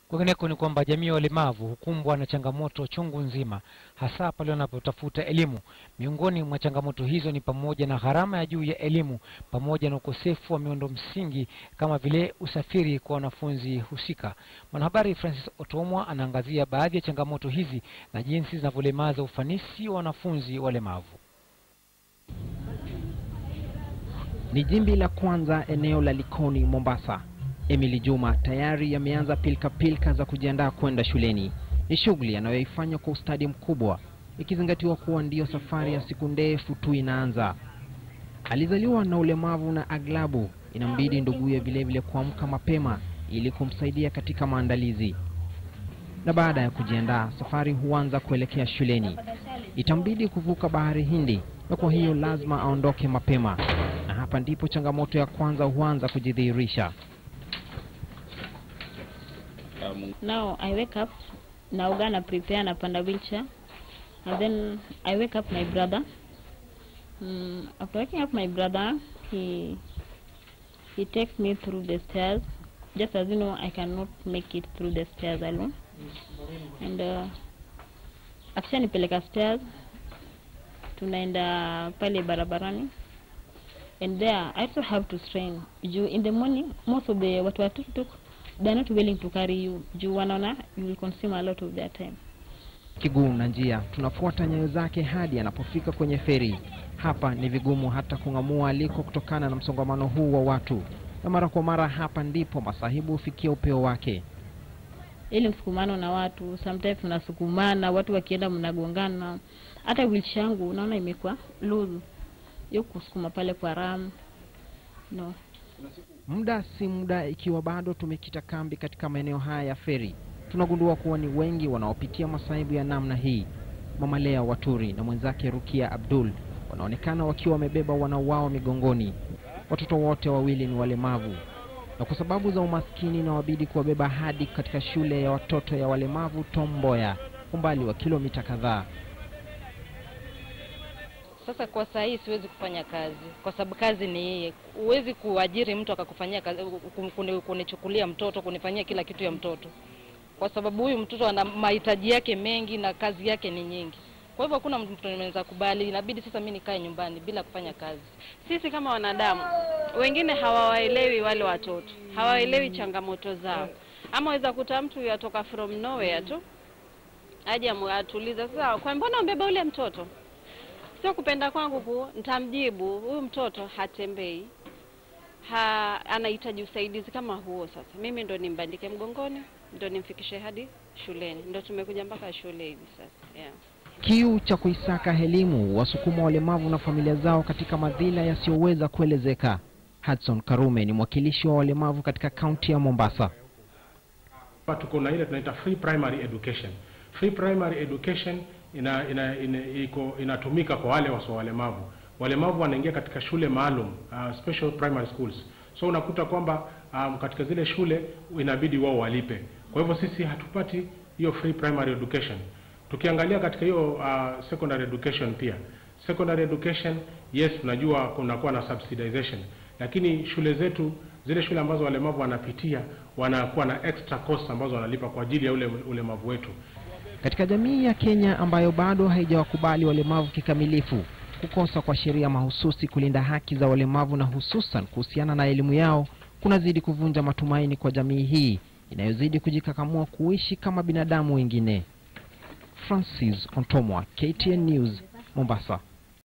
Kwingineko ni kwamba jamii ya walemavu hukumbwa na changamoto chungu nzima, hasa pale wanapotafuta elimu. Miongoni mwa changamoto hizo ni pamoja na gharama ya juu ya elimu pamoja na ukosefu wa miundo msingi kama vile usafiri kwa wanafunzi husika. Mwanahabari Francis Otomwa anaangazia baadhi ya changamoto hizi na jinsi zinavyolemaza ufanisi wa wanafunzi walemavu. Ni jimbi la kwanza eneo la Likoni, Mombasa. Emily Juma tayari ameanza pilka-pilka za kujiandaa kwenda shuleni. Ni shughuli anayoifanya kwa ustadi mkubwa, ikizingatiwa kuwa ndiyo safari ya siku ndefu tu inaanza. Alizaliwa na ulemavu na aglabu inambidi nduguye vilevile kuamka mapema ili kumsaidia katika maandalizi, na baada ya kujiandaa, safari huanza kuelekea shuleni. Itambidi kuvuka bahari Hindi, na kwa hiyo lazima aondoke mapema, na hapa ndipo changamoto ya kwanza huanza kujidhihirisha. Now I wake up, naoga na prepare napanda wheelchair and then I wake up my brother. Mm, after waking up my brother, he he takes me through the stairs. Just as you know, I cannot make it through the stairs alone. And uh, akishanipeleka stairs, tunaenda pale barabarani and there I also have to strain juu in the morning most of the watu wa tuktuk they are not willing to carry you juu wanaona you will consume a lot of their time Kiguu na njia, tunafuata nyayo zake hadi anapofika kwenye feri. Hapa ni vigumu hata kung'amua aliko kutokana na msongamano huu wa watu, na mara kwa mara hapa ndipo masahibu hufikia upeo wake. ili msukumano na watu sometimes tunasukumana watu wakienda mnagongana hata wheelchair yangu unaona imekuwa loose hiyo kusukuma pale kwa ram no Muda si muda, ikiwa bado tumekita kambi katika maeneo haya ya feri, tunagundua kuwa ni wengi wanaopitia masaibu ya namna hii. Mama Lea Waturi na mwenzake Rukia Abdul wanaonekana wakiwa wamebeba wanao wao migongoni. Watoto wote wawili ni walemavu, na kwa sababu za umaskini inawabidi kuwabeba hadi katika shule ya watoto ya walemavu Tom Mboya, umbali wa kilomita kadhaa. Sasa kwa saa hii siwezi kufanya kazi kwa sababu kazi ni yeye. Huwezi kuajiri mtu akakufanyia kazi, kun- kuni- kunichukulia mtoto, kunifanyia kila kitu ya mtoto, kwa sababu huyu mtoto ana mahitaji yake mengi na kazi yake ni nyingi. Kwa hivyo hakuna mtu anaweza kubali, inabidi sasa mimi nikae nyumbani bila kufanya kazi. Sisi kama wanadamu wengine hawawaelewi wale watoto, hawaelewi changamoto zao. Ama waweza kuta mtu yatoka from nowhere tu aje amu- atulize, sasa kwa mbona umbeba ule mtoto? Sio kupenda kwangu ku nitamjibu huyu mtoto hatembei, ha, anahitaji usaidizi kama huo. Sasa mimi ndo nimbandike mgongoni, ndo nimfikishe hadi shuleni, ndo tumekuja mpaka shule hivi sasa yeah. Kiu cha kuisaka elimu wasukuma walemavu na familia zao katika madhila yasiyoweza kuelezeka. Hudson Karume ni mwakilishi wa walemavu katika kaunti ya Mombasa. Hapa tuko na ile tunaita free primary education. Free primary education ina, ina, ina, iko, inatumika kwa wale wasio walemavu. Walemavu wanaingia katika shule maalum uh, special primary schools. So unakuta kwamba um, katika zile shule inabidi wao walipe. Kwa hivyo sisi hatupati hiyo free primary education. Tukiangalia katika hiyo uh, secondary education pia. Secondary education yes, tunajua kunakuwa na subsidization, lakini shule zetu zile shule ambazo walemavu wanapitia wanakuwa na extra cost ambazo wanalipa kwa ajili ya ule ulemavu wetu. Katika jamii ya Kenya ambayo bado haijawakubali walemavu kikamilifu, kukosa kwa sheria mahususi kulinda haki za walemavu na hususan kuhusiana na elimu yao kunazidi kuvunja matumaini kwa jamii hii inayozidi kujikakamua kuishi kama binadamu wengine. Francis Ontomwa, KTN News, Mombasa.